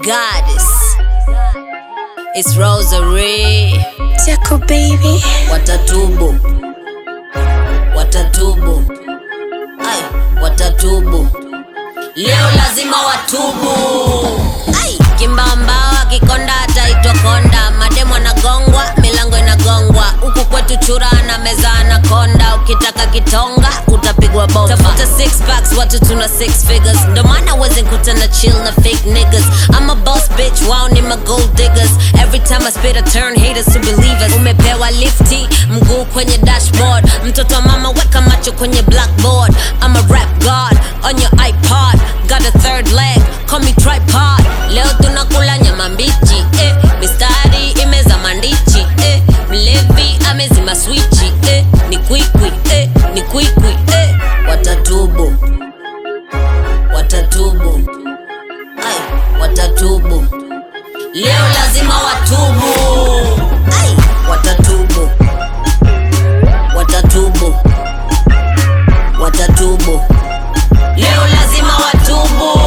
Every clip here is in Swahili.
goddess. It's Rosary. Jaco baby. Watatubu, watatubu, ai, watatubu. Leo lazima watubu. Ai, kimbamba akikonda ataitwa konda. Mademu anagongwa, milango inagongwa. Huku kwetu chura na meza anakonda. Ukitaka kitonga utapigwa bomba. Tafuta six packs, watu tuna six figures. Ndo maana wezi kutana chill na fake niggas. I'm a boss bitch, wao ni ma gold diggers. Every time I spit I turn haters to believers. Umepewa lifti, mguu kwenye dashboard. Mtoto wa mama weka macho kwenye blackboard. I'm a rap god on your iPod. Got a third leg, call me tripod. Leo tunakula nyama mbichi, eh. Mistari imeza mandichi, eh. Mlevi amezima swichi, eh. Ni kwikwi, eh. Ni kwikwi, eh. Watatubu, watatubu, ai, watatubu. Leo lazima watubu, ai, watatubu, watatubu, watatubu. Leo lazima watubu.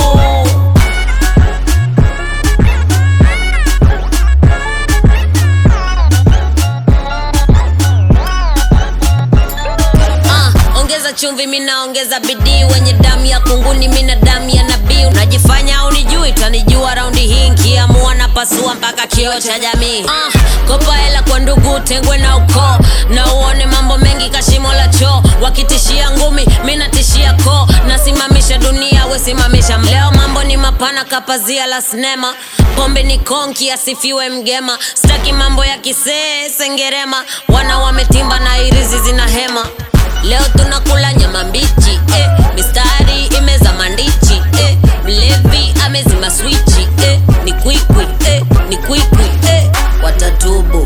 Ah, ongeza chumvi mina ongeza bidii wenye damu ya kunguni mina damu ya nabii unajifanya unijui tanijua raundi hii nkiamua na pasua mpaka kio cha jamii ah, kopa hela kwa ndugu tengwe na ukoo na uone mambo mengi kashimo la choo wakitishia ngumi minatishia koo nasimamisha dunia wesimamisha leo mambo ni mapana kapazia la sinema pombe ni konki asifiwe mgema staki mambo ya kisee sengerema wana wametimba na irizi zina hema Leo tunakula nyama mbichi eh. Mistari imeza mandichi eh. Mlevi amezima swichi eh. Ni kwikwi eh. Ni kwikwi eh. Watatubu,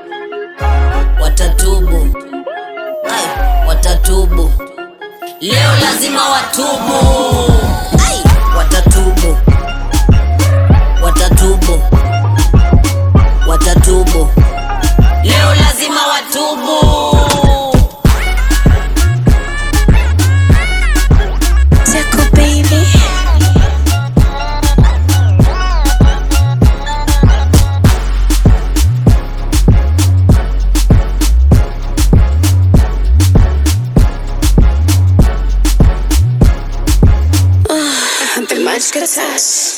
watatubu, ai, watatubu. Leo lazima watubu, ai, watatubu, watatubu, watatubu. Leo lazima watubu. Jaco baby. The magic touch.